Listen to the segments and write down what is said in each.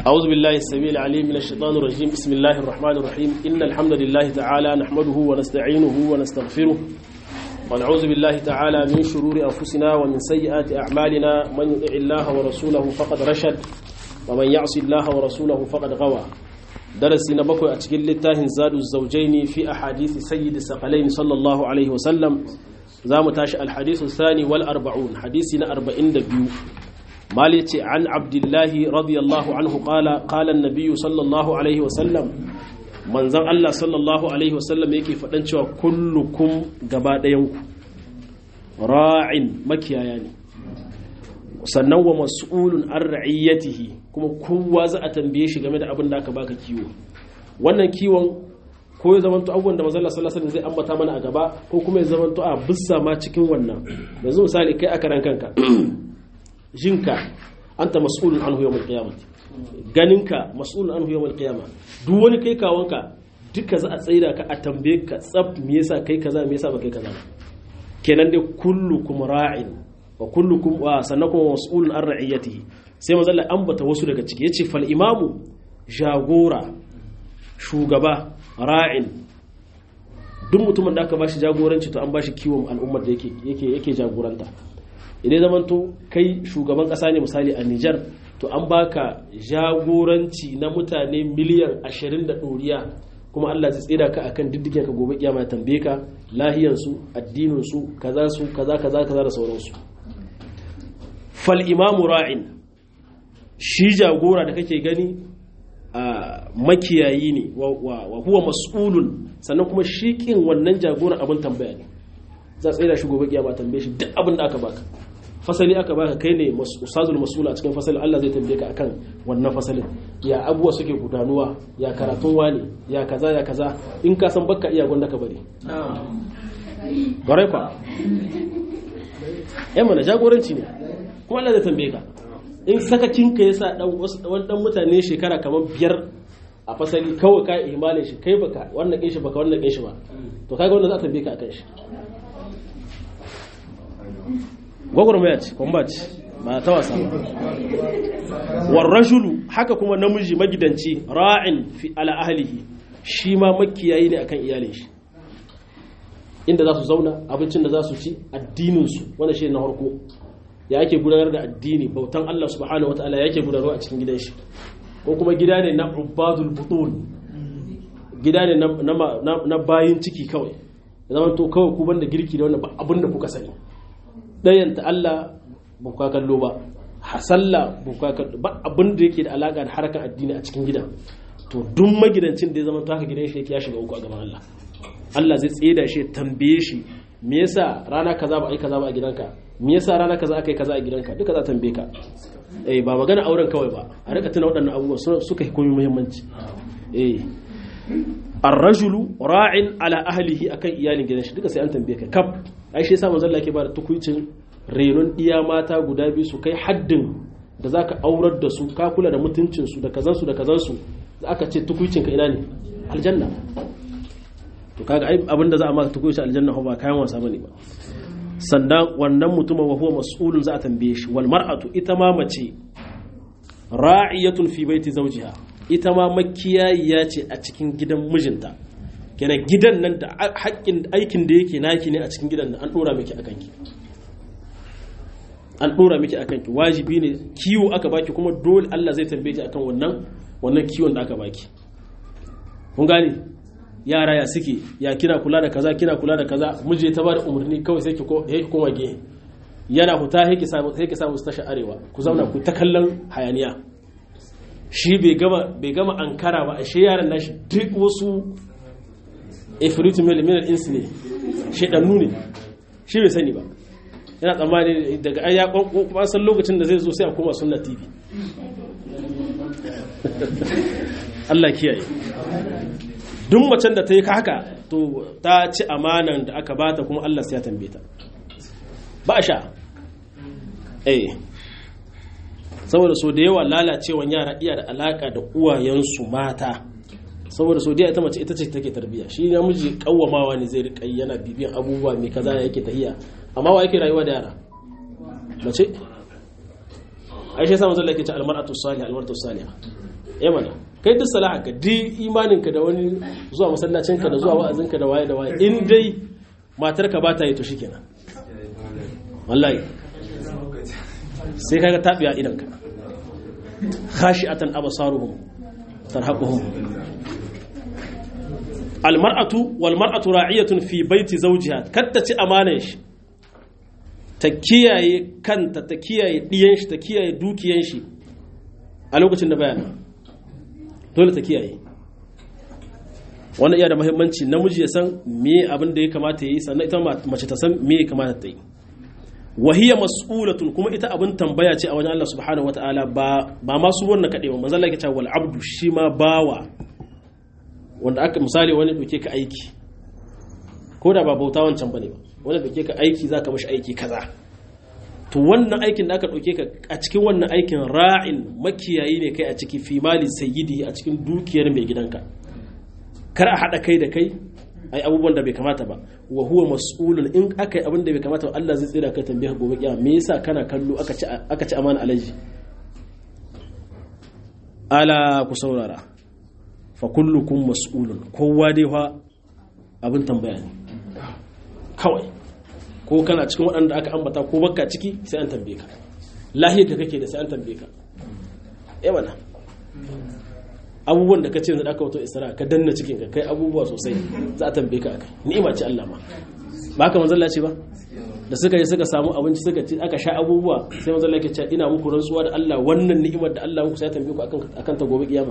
أعوذ بالله السميع العليم من الشيطان الرجيم بسم الله الرحمن الرحيم إن الحمد لله تعالى نحمده ونستعينه ونستغفره ونعوذ بالله تعالى من شرور أنفسنا ومن سيئات أعمالنا من يطع الله ورسوله فقد رشد ومن يعص الله ورسوله فقد غوى درسي نبكو أتكل للتاه زاد الزوجين في أحاديث سيد الثقلين صلى الله عليه وسلم زام تاشي الحديث الثاني والأربعون حديثنا أربعين دبيو مالتي عن عبد الله رضي الله عنه قال قال النبي صلى الله عليه وسلم manzon Allah sallallahu alaihi wasallam yake faɗan cewa kullukum gaba ɗayanku ra'in makiyaya ne sannan wa mas'ulun an ra'iyyatihi kuma kowa za a tambaye shi game da abin da aka baka kiwo wannan kiwon ko ya zamanto abubuwan da manzon Allah sallallahu alaihi wasallam zai ambata mana a gaba ko kuma ya zamanto a bisa ma cikin wannan yanzu misali kai a karan kanka jinka anta mas'ulun anhu yawmal qiyamah ganinka mas'ulun anhu yawmal qiyamah duk wani kai kawanka duka za a tsaida ka a tambaye ka tsab me yasa kai kaza me yasa ba kai kaza kenan dai kullukum ra'in wa kullukum wa sannakum mas'ulun an ra'iyatihi sai manzo Allah ambata wasu daga ciki yace fal imamu jagora shugaba ra'in duk mutumin da aka bashi jagoranci to an bashi kiwon al'ummar da yake yake yake jagoranta idan zaman to kai shugaban kasa ne misali a Nijar to an baka jagoranci na mutane miliyan ashirin da ɗoriya kuma Allah zai tsira ka akan diddigen ka gobe kiyama ya tambaye ka lahiyansu addininsu kaza su kaza kaza kaza da sauransu fal imamu ra'in shi jagora da kake gani a makiyayi ne wa huwa mas'ulun sannan kuma shi kin wannan jagoran abin tambaya ne za tsira shi gobe kiyama tambaye shi duk abin da aka baka fasali aka baka kai ne ustazul masula cikin fasalin Allah zai tambaye ka akan wannan fasalin ya abuwa suke gudanuwa ya karatun wani ya kaza ya kaza in ka san baka iya gwanda ka bari gwarai kwa yan mana jagoranci ne kuma Allah zai tambaye ka in sakakin ka yasa dan wani dan mutane shekara kamar biyar a fasali kawai ka imalin shi kai baka wannan kin shi baka wannan kin shi ba to kaga wannan za a tambaye ka akan shi gwagwarmaya ce combat ba ta wasa ba warrajulu haka kuma namiji magidanci ra'in fi ala ahlihi shi ma makiyayi ne akan iyalin shi inda za su zauna abincin da za su ci addinin su wanda shi na harko ya ake gudanar da addini bautan Allah subhanahu wataala yake gudanarwa a cikin gidan shi ko kuma gida ne na ubadul butun gida ne na bayin ciki kawai zaman to kawai ku banda girki da wannan ba abin da kuka sani ɗayanta Allah ba ku kallo ba hasalla ba ku kallo ba abin da yake da alaka da harkar addini a cikin gidan to duk magidancin da ya zama taka gidan shi ya shiga uku a gaban Allah Allah zai tsaye da shi tambaye shi me yasa rana kaza ba ai kaza ba a gidanka me yasa rana kaza aka yi kaza a gidanka duka za tambaye ka eh ba magana auren kawai ba a rika tuna waɗannan abubuwa suka yi komai muhimmanci eh ar-rajulu ra'in ala ahlihi akan iyalin gidan shi duka sai an tambaye ka kaf ai shi yasa manzon Allah ke bada tukuicin renon iya mata guda biyu su kai haddin da zaka aurar da su ka kula da mutuncin su da kazan su da kazan su aka ce tukuicin ka ina ne aljanna to kaga ai abinda za a maka tukuicin aljanna ba kayan wasa bane ba sannan wannan mutumin wa huwa mas'ulun za a tambaye shi wal mar'atu ita ma mace ra'iyatun fi baiti zawjiha ita ma makiyayiya ce a cikin gidan mijinta kenan gidan nan da haƙƙin aikin da yake naki ne a cikin gidan nan an ɗora miki a kanki an ɗora miki a kanki wajibi ne kiwo aka baki kuma dole Allah zai tambaye ki akan wannan wannan kiwon da aka baki kun gane yara ya suke ya kina kula da kaza kina kula da kaza miji ta bada umarni kawai sai ki ko ki koma gehe yana huta sai ki samu sai ki samu tashi arewa ku zauna ku ta kallon hayaniya shi bai gama ankara ba ashe yaran nashi duk wasu ifritu milimin insu ne shaidannu ne shi bai sani ba yana tsammani daga an ya kuma san lokacin da zai zo sai a koma sunna tv Allah kiyaye duk macen da ta yi haka to ta ci amanan da aka bata kuma Allah sai ya tambaye ta ba a sha eh saboda so da yawa lalacewan yara iya da alaka da uwayensu mata saboda so da ita mace ita ce take tarbiya shi namiji kawwamawa ne zai rika yana bibiyan abubuwa mai kaza yake tahiya amma wa yake rayuwa da yara mace ai shi yasa manzo Allah yake ce almar'atu salihah almar'atu salihah eh mana kai duk salaha ka di imanin ka da wani zuwa masallacin ka da zuwa wa'azin ka da waye da waye in dai matar ka ba ta yi to shikenan wallahi sai kaga tabiya idan ka khashi'atan absaruhum tarhaquhum almar'atu wal mar'atu ra'iyatun fi baiti zawjiha katta ci amanan shi ta kiyaye kanta ta kiyaye diyan shi ta kiyaye dukiyan shi a lokacin da bayana dole ta kiyaye wannan iya da muhimmanci namiji ya san me abin da ya kamata ya yi sannan ita mace ta san me ya kamata ta yi wahiya mas'ulatun kuma ita abin tambaya ce a wajen Allah subhanahu wataala ba ba ma su wannan kaɗai ba manzon Allah ya ce wal abdu shi ma bawa wanda aka misali wani doke ka aiki ko da ba bauta wancan bane ba wani doke ka aiki zaka mashi aiki kaza to wannan aikin da aka doke ka a cikin wannan aikin ra'in makiyayi ne kai a ciki fi mali sayyidi a cikin dukiyar mai gidanka kar a hada kai da kai ai abubuwan da bai kamata ba wa huwa mas'ulun in aka yi abin da bai kamata ba Allah zai tsira ka tambaye gobe kiyama me yasa kana kallo aka ci aka ci amana alaji ala ku saurara fa kullukum mas'ulun kowa dai fa abin tambaya ne kawai ko kana cikin waɗanda aka ambata ko baka ciki sai an tambaye ka lahiyar da kake da sai an tambaye ka eh mana abubuwan da kace yanzu da aka wato isra ka danna cikin ka kai abubuwa sosai za a tambaye ka akai ni'ima ce Allah ma ba ka manzon ce ba da suka yi suka samu abinci suka ci aka sha abubuwa sai manzon Allah ya ce ina muku rantsuwa da Allah wannan ni'imar da Allah muku sai tambaye ku akan akan ta gobe kiyama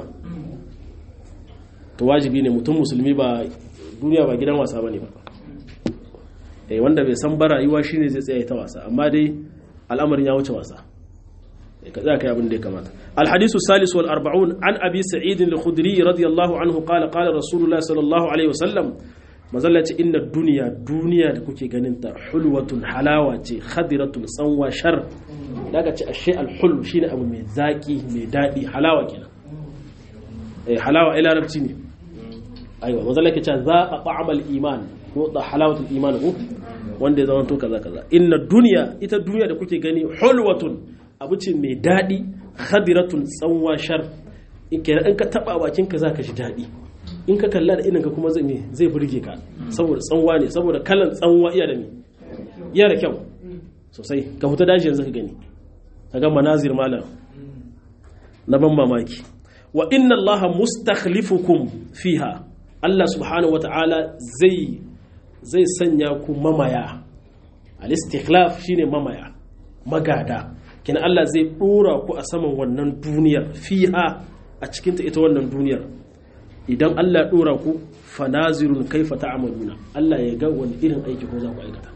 to wajibi ne mutum musulmi ba duniya ba gidan wasa bane ba eh wanda bai san ba rayuwa shine zai tsaya ta wasa amma dai al'amarin ya wuce wasa ka tsaya kai abin da ya kamata alhadisu salis wal arba'un an abi sa'id al-khudri radiyallahu anhu qala qala rasulullah sallallahu alaihi wasallam mazalla ce inna duniya duniya da kuke ganin ta hulwatun halawa ce khadiratun tsanwa shar daga ce ashe al-hul shine abu mai zaki mai dadi halawa kenan eh halawa ai larabci ne aiwa mazalla ke ce za a ta'amal iman ko da halawatul iman ko wanda ya zama to kaza kaza inna duniya ita duniya da kuke gani hulwatun abu ce mai daɗi khadiratun tsanwa shar in ka taɓa bakinka za ka ji daɗi in ka kalla da ininka kuma zai burge ka saboda tsanwa ne saboda kalan tsanwa iya da ne iya da kyau sosai ka fita daji yanzu ka gani ka ga manazir malam na ban mamaki wa inna Allah mustakhlifukum fiha Allah subhanahu wa ta'ala zai zai sanya ku mamaya al-istikhlaf shine mamaya magada kina Allah zai dora ku a saman wannan duniyar fiha a cikinta ita wannan duniyar idan Allah ya dora ku fanazirun kaifa ta'maluna Allah ya ga wani irin aiki ko za ku aikata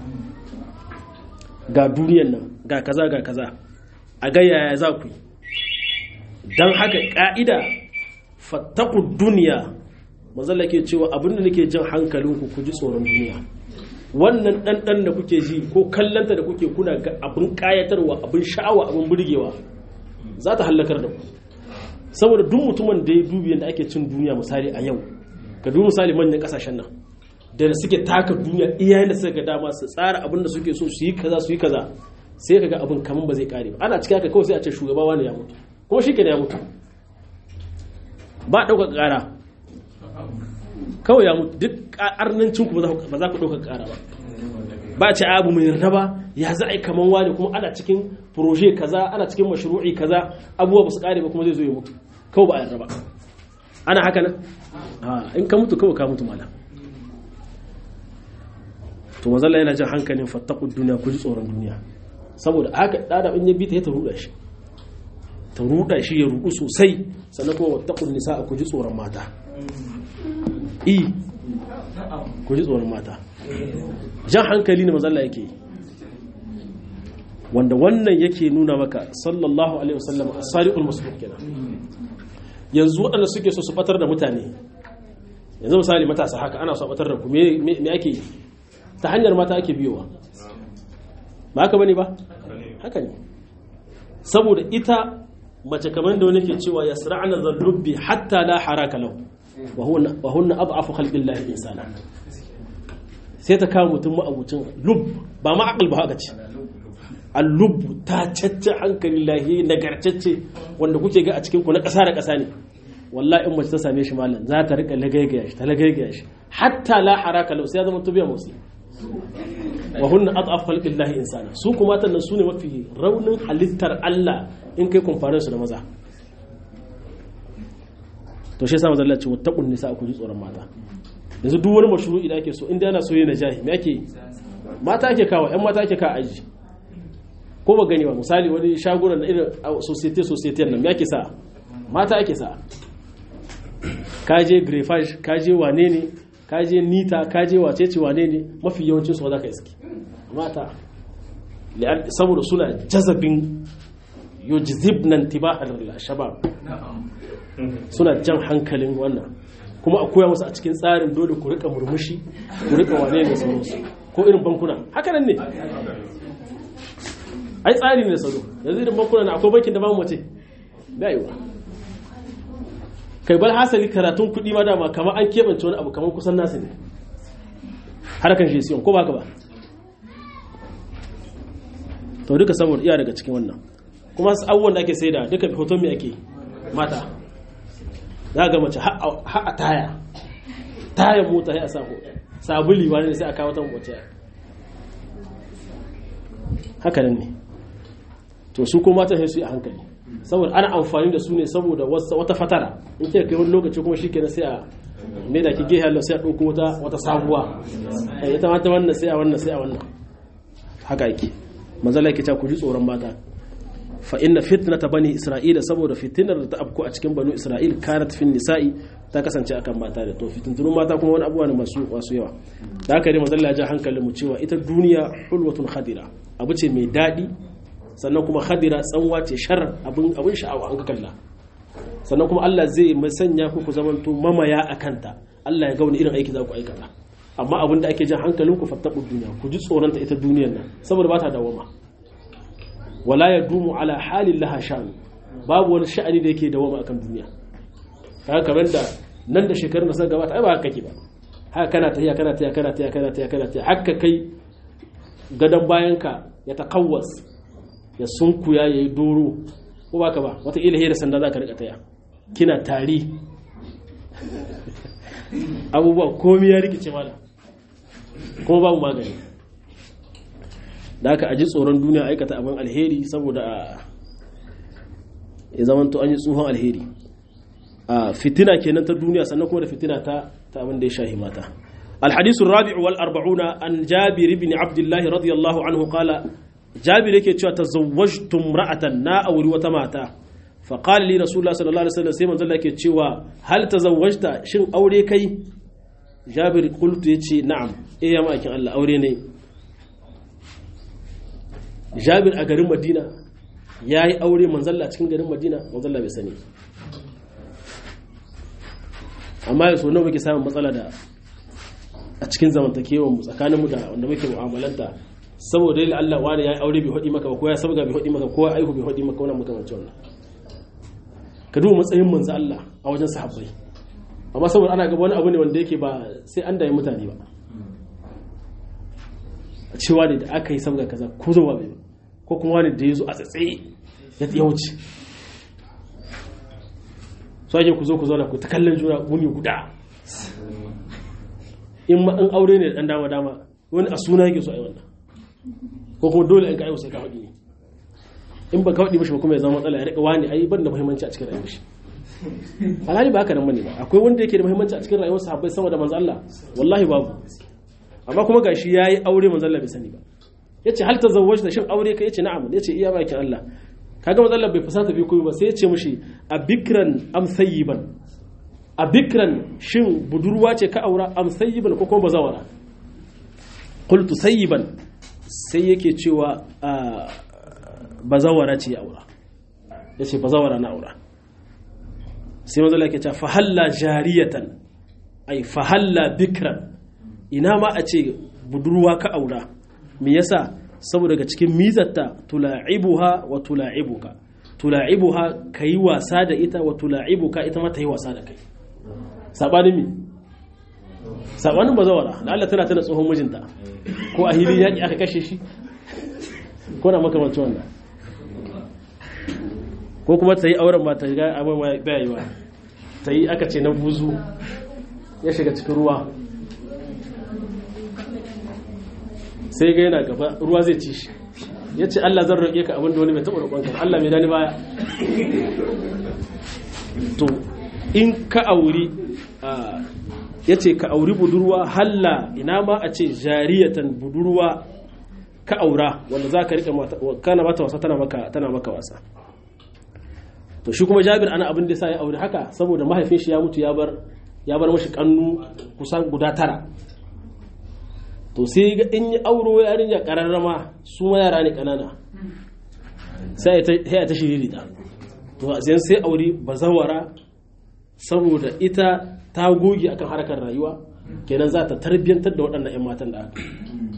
ga duniyar nan ga kaza ga kaza a ga yaya za ku yi dan haka ka'ida fattaqu dunya manzalla ke cewa abinda nake jin hankalinku ku ji tsoron duniya wannan ɗanɗan da kuke ji ko kallanta da kuke kuna ga abin ƙayatarwa abin sha'awa abin burgewa za ta hallakar da ku saboda duk mutumin da ya dubi yadda ake cin duniya misali a yau ka dubi misali manyan ƙasashen nan da suke taka duniya iyayen da suka ga dama su tsara abin da suke so su yi kaza su yi kaza sai ka ga abin kaman ba zai kare ba ana cikin haka kawai sai a ce shugaba wani ya mutu kuma shi ya mutu ba ɗaukar ƙara kawai ya mutu duk arnancinku ba za ku ɗauka ƙara ba ba ce abu mai yarda ba ya za a yi kaman wani kuma ana cikin proje kaza ana cikin mashru'i kaza abubuwa ba su ƙare ba kuma zai zo ya mutu kawai ba a yarda ba ana haka nan in ka mutu kawai ka mutu malam to mazalla yana jin hankalin fattakun duniya ku ji tsoron duniya saboda haka ɗada in ya bi ta ya ta ruɗa shi ta ruɗa shi ya ruɗu sosai sannan kuma wattakun nisa ku ji tsoron mata i ku ji tsoron mata jan hankali ne mazalla yake yi wanda wannan yake nuna maka sallallahu alaihi wasallam as-sadiqul masduq kenan yanzu waɗanda suke so su batar da mutane yanzu misali matasa haka ana so a batar da ku me me ake yi ta hanyar mata ake biyowa ba haka bane ba haka ne saboda ita mace kamar da wani ke cewa yasra'na dhallubbi hatta la haraka lahu wa hunna ad'afu khalqillahi insana sai ta kawo mutum ma'abucin lub ba ma aqal ba haka ce allubu ta cacce hankali lahi nagarcacce wanda kuke ga a cikin ku na ƙasa da ƙasa ne wallahi in mace ta same shi malam za ta rika lagaigaya shi ta lagaigaya shi hatta la haraka lau sai ya zama tubiya musu wa hunna ad'af khalqillahi insana su kuma tannan su ne mafi raunin halittar Allah in kai kumfarin su da maza to shi yasa manzo Allah ce wattaqun nisa ku ji tsoron mata yanzu duk wani mashru'i da ake so inda yana so yana jahi me ake mata ake kawo ƴan mata ake kawo aji ko ba gani ba misali wani shagunan na irin society society nan me ake sa mata ake sa kaje grefage kaje wane ne kaje nita kaje wacece wane ne mafi yawancin su za ka iski mata saboda suna jazabin yujzibnan tibahar shabab suna jan hankalin wannan kuma a koya musu a cikin tsarin dole ku rika murmushi ku rika wane ne sauransu ko irin bankuna haka nan ne ai tsari ne sauro yanzu irin bankuna na akwai bankin da ba mu mace ba yi wa kai bal hasali karatun kuɗi ma dama kamar an keɓance wani abu kamar kusan nasu ne harkan shi siyon ko ba ka ba to duka saboda iya daga cikin wannan kuma abubuwan da ake sai da duka hoton mai ake mata za ga mace ha a taya taya mota ya sa sabuli wani sai a kawo ta mace haka nan ne to su kuma mata sai su yi a hankali saboda ana amfani da su ne saboda wata fatara in ke kai wani lokaci kuma shi kenan sai a mai da ki gehe Allah sai a ɗauko wata wata sabuwa ita mata wannan sai a wannan sai a wannan haka yake manzala yake ta ku ji tsoron mata fa inna fitnata bani isra'ila saboda fitinar da ta afko a cikin banu isra'il kanat fin nisa'i ta kasance akan mata da to fitintunun mata kuma wani abubuwa ne masu masu yawa da haka ne manzala ya ja hankalin mu cewa ita duniya hulwatun khadira abu ce mai daɗi sannan kuma khadira tsanwa ce shar abin abin sha'awa an ka kalla sannan kuma Allah zai sanya ku ku zamanto mamaya a kanta Allah ya ga wani irin aiki za ku aikata amma abin da ake jan hankalinku fattaɓu duniya ku ji tsoronta ita duniyar nan saboda ba ta dawama wala ya dumu ala halin laha sha'ani babu wani sha'ani da yake dawama akan duniya haka kamar da nan da shekarun da suka gabata ai ba haka kake ba haka kana tahiya kana tahiya kana tahiya kana tahiya kana tahiya haka kai gadon bayanka ya takawwas ya sunkuya ya yi doro ko baka ba wata ila da sanda za ka rika taya kina tari abubuwa komi ya rikice mana kuma babu magani da aka aji tsoron duniya aikata abin alheri saboda a ya zamanto an yi tsohon alheri a fitina kenan ta duniya sannan kuma da fitina ta ta abin da ya shahi mata الحديث الرابع والأربعون عن جابر بن عبد الله رضي الله عنه قال جابر yake cewa tazawwajtu imra'atan na auri wata mata fa qala li rasulullah sallallahu alaihi wasallam sai manzo Allah yake cewa hal tazawwajta shin aure kai jabir qultu yace na'am eh ya makin Allah aure ne jabir a garin madina yayi aure manzo Allah cikin garin madina manzo Allah bai sani amma yaso nawa muke samun matsala da a cikin zamantakewar mu tsakanin mu da wanda muke mu'amalanta saboda yi Allah wani ya yi aure bai haɗi maka ba ko ya sabga bai haɗi maka ko ya aihu bai haɗi maka wannan makamancin wannan ka duba matsayin manzo Allah a wajen sahabbai amma saboda ana gaba wani abu ne wanda yake ba sai an dai mutane ba a cewa ne da aka yi sabga kaza ko zuwa bai ko kuma wani da ya zo a tsatsaye ya ya wuce so ake ku zo ku zauna ku ta kallon juna wuni guda in ma an aure ne da dan dama dama wani a suna yake so a yi wannan ko kuma dole in ka aiwasa ka haɗi in ba ka haɗi mashi ba kuma ya zama matsala ya riƙa wani ai ban da muhimmanci a cikin rayuwar shi alhali ba haka nan bane ba akwai wanda yake da muhimmanci a cikin rayuwar sahabbai sama da manzo Allah wallahi babu amma kuma gashi yayi aure manzo Allah bai sani ba yace hal tazawwajta shin aure ka yace na'am yace iya bakin Allah kaga manzo Allah bai fusata bi komai ba sai yace mishi a bikran am sayyiban a bikran shin budurwa ce ka aura am sayyiban ko kuma bazawara qultu sayyiban sai yake cewa bazawara ce ya aura ya ce bazawara na aura sai mazala yake cewa fahalla jariyatan ai fahalla bikran ina ma a ce budurwa ka aura me yasa saboda daga cikin mizatta tula'ibuha wa tula'ibuka tula'ibuha kayi wasa da ita wa tula'ibuka ita ma ta yi wasa da kai sabanin mi sabanin bazawara da Allah tana tana tsohon mijinta ko a hili yaƙi aka kashe shi ko na makamancin wannan ko kuma ta yi auren ma ta ga abin baya yi ba ta yi aka ce na buzu ya shiga cikin ruwa sai ga yana gaba ruwa zai ci shi ya ce Allah zan roƙe ka abin da wani bai taɓa roƙon ka Allah mai dani baya to in ka auri ya ce ka auri budurwa halla ina ma a ce jariyatan budurwa ka aura wanda za ka riƙe kana mata wasa tana maka wasa to shi kuma jabir ana abin da sa ya aure haka saboda mahaifin shi ya mutu ya bar ya bar mashi kannu kusan guda tara to sai ga in yi auro yarinya kararrama su ma yara ne kanana sai ya ta shiriri ta to sai sai aure bazawara saboda ita ta goge akan harkar rayuwa kenan za ta tarbiyyantar da waɗannan 'yan matan da aka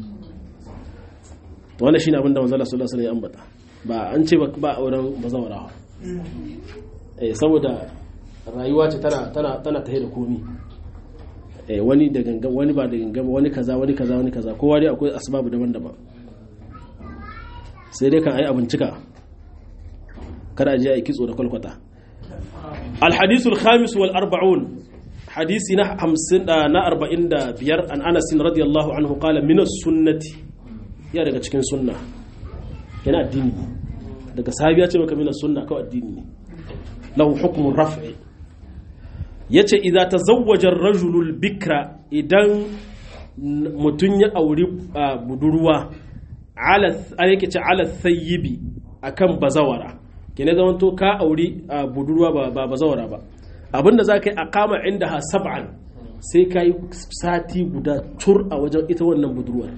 to wannan shine abin da manzo Allah sallallahu alaihi wasallam ya ambata ba an ce ba auren bazawara eh saboda rayuwa ce tana tana tana tahe da komi eh wani da gangan wani ba da gangan wani kaza wani kaza wani kaza kowa dai akwai asbabu daban-daban sai dai kan ayi abincika kada a je ayi kitso da kwalkwata الحديث الخامس والأربعون حديثنا حمسين نا أربعين دا بير عن أنس رضي الله عنه قال من السنة يا daga cikin sunna yana addini daga sahabi ya ce maka min sunna kawai addini ne lahu hukmun raf'i yace idza tazawwaja ar-rajulu al-bikra idan mutun ya auri budurwa ala yake ce ala thayyibi akan bazawara kene zaman to ka auri budurwa ba bazawara ba abinda za ka yi a kama inda ha sab'an sai ka yi sati guda tur a wajen ita wannan budurwar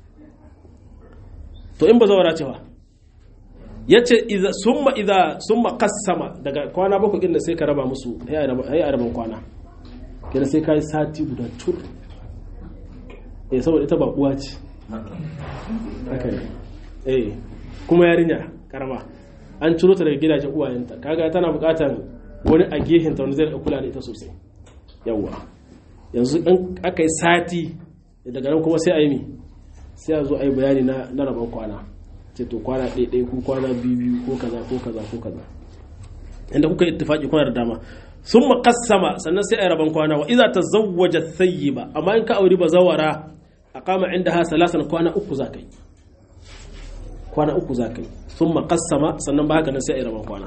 to in bazawara cewa ya ce summa idha summa qassama daga kwana bakwai inda sai ka raba musu ya a raban kwana kene sai ka yi sati guda tur eh saboda ita ba uwa ce haka ne eh kuma yarinya karama an ciro ta daga gidajen uwayenta kaga tana bukatar wani a gehenta wanda zai kula da ita sosai yawwa yanzu in aka yi sati daga nan kuma sai a yi mi sai a zo a yi bayani na rabon kwana ce to kwana ɗaiɗai ko kwana biyu ko kaza ko kaza ko kaza inda kuka yi ittifaki kuna da dama sun makassama sannan sai a yi rabon kwana wa iza ta zawwaja ba amma in ka auri ba zawara a kama inda ha salasan kwana uku za ka yi kwana uku za ka yi sun makassama sannan ba haka nan sai a yi rabon kwana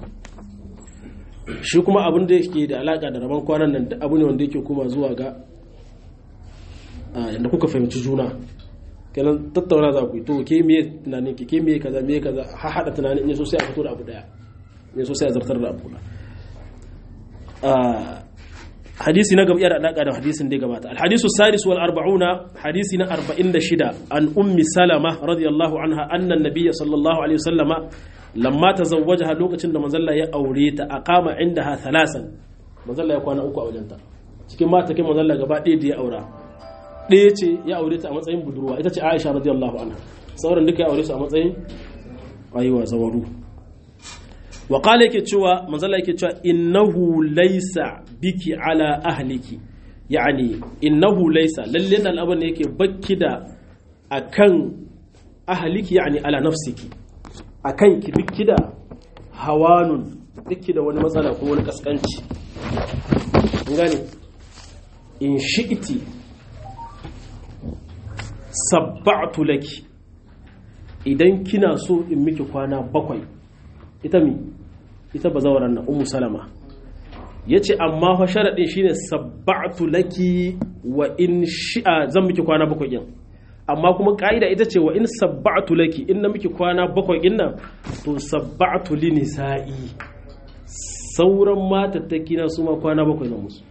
shi kuma abin da yake da alaka da rabon kwanan nan abu ne wanda yake kuma zuwa ga yadda kuka fahimci juna kenan tattauna za ku yi to ke miye tunanin ke ke miye kaza miye kaza ha hada tunanin ne so sai a fito da abu daya ne so sai a zartar da abu guda hadisi na gaba yana alaka da hadisin da ya gabata alhadisu sadis wal arba'una hadisi na 46 an ummi salama radiyallahu anha anna nabiyya sallallahu alaihi wasallama lamma tazawwajaha lokacin da manzalla ya aure ta aqama indaha thalasan manzalla ya kwana uku a wajenta cikin mata kin manzalla gaba ɗaya da ya aura ɗaya ce ya aure ta a matsayin budurwa ita ce Aisha radiyallahu anha sauran duka ya aure su a matsayin aiwa zawaru wa qala yake cewa manzalla yake cewa innahu laysa biki ala ahliki yani innahu laysa lalle nan abin ne yake bakki da akan ahliki yani ala nafsiki akan ki biki da hawanun biki da wani matsala ko wani kaskanci gane in shi'iti sabba'tu laki idan kina so in miki kwana bakwai ita mi ita bazawaran na umu salama ya ce amma fa sharaɗin shine sabba'tu laki wa in shi'a zan miki kwana bakwai yin amma kuma ƙa'ida ita ce wa in sabba'tu laki in na miki kwana bakwai yin nan to sabba'tu li nisa'i sauran matattaki na su ma kwana bakwai na musu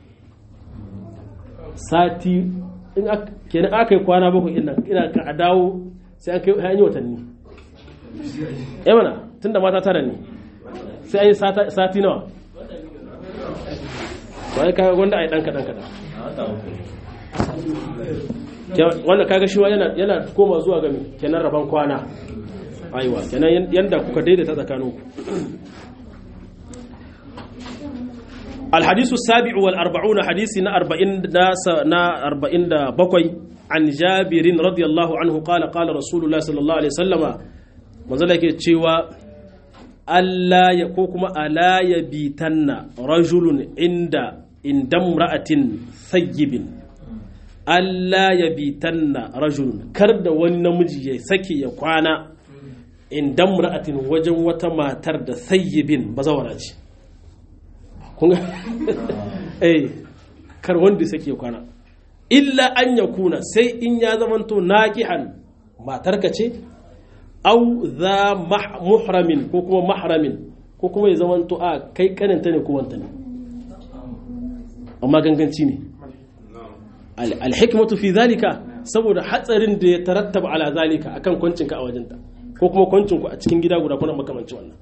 sati in kenan aka yi kwana bakwai yin nan ina ka a dawo sai an kai an yi watanni ya mana tun da mata tara ne sai an yi sati nawa ba ya kaga wanda a yi ɗan kaɗan kaɗan wanda kaga shi yana koma zuwa gami kenan rabon kwana aiwa kenan yadda kuka daidaita tsakaninku الحديث السابع والأربعون حديث نا أربعين نا أربعين بقوي عن جابر رضي الله عنه قال قال رسول الله صلى الله عليه وسلم manzala ke cewa Allah ya ko kuma ala ya bitanna rajulun inda indam ra'atin sayyibin Allah ya bitanna rajulun kar da wani namiji ya sake ya kwana indam ra'atin wajen wata matar da sayyibin bazawara ce kun ga eh kar wanda sake ya kwana illa an ya kuna sai in ya zamanto naqihan matarka ce au za muhramin ko kuma mahramin ko kuma ya zamanto a kai kaninta ne ko wanta ne amma ganganci ne alhikmatu fi zalika saboda hatsarin da ya tarattaba ala zalika akan kwancinka a wajenta ko kuma kwancinku a cikin gida guda kuna makamanci wannan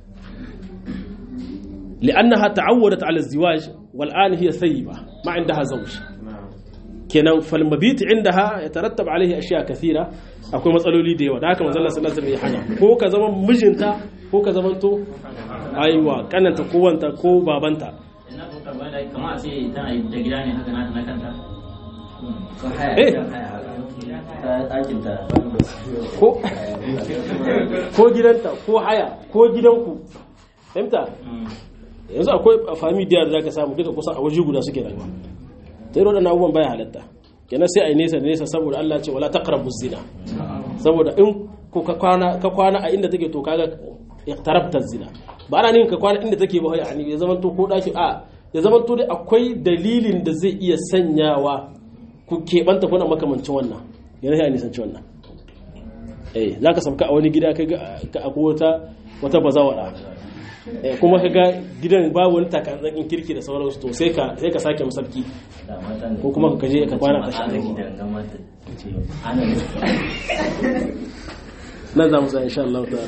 li'annaha ta'awwadat ala ziwaj wal an hiya thayyiba ma indaha zawj kenan fal mabit indaha yatarattab alaihi ashiya kathira akwai matsaloli da yawa da haka manzon Allah sallallahu alaihi wasallam ya hana ko ka zama mijinta ko ka zama to aiwa kananta ko wanta ko babanta ina ko karba da kamar a ce tana da gida ne haka na na kanta ko haya Eh. gidan haya ta ɗakin ta ko ko gidanta ko haya ko gidanku fahimta yanzu akwai fami da zaka samu duka kusan a waje guda suke rayuwa ta yi waɗannan abubuwan baya halatta kenan sai a yi nesa da nesa saboda Allah ce wala taqrabu zina saboda in ko ka kwana ka kwana a inda take to kaga iqtarabta zina ba ana nin ka kwana inda take ba yani ya zama to ko daki a ya zama to dai akwai dalilin da zai iya sanyawa ku keɓanta kuna makamancin wannan yana sai a nisanci wannan eh zaka sauka a wani gida kai ga ka akwai wata wata bazawara eh kuma kaga gidan babu wani takatsakin kirki da sauransu to sai ka sai ka sake masarki da mata ne ko kuma ka je ka kwana ka sha ana gidan ga mata ce ana ne nan za mu sa insha Allah ta'ala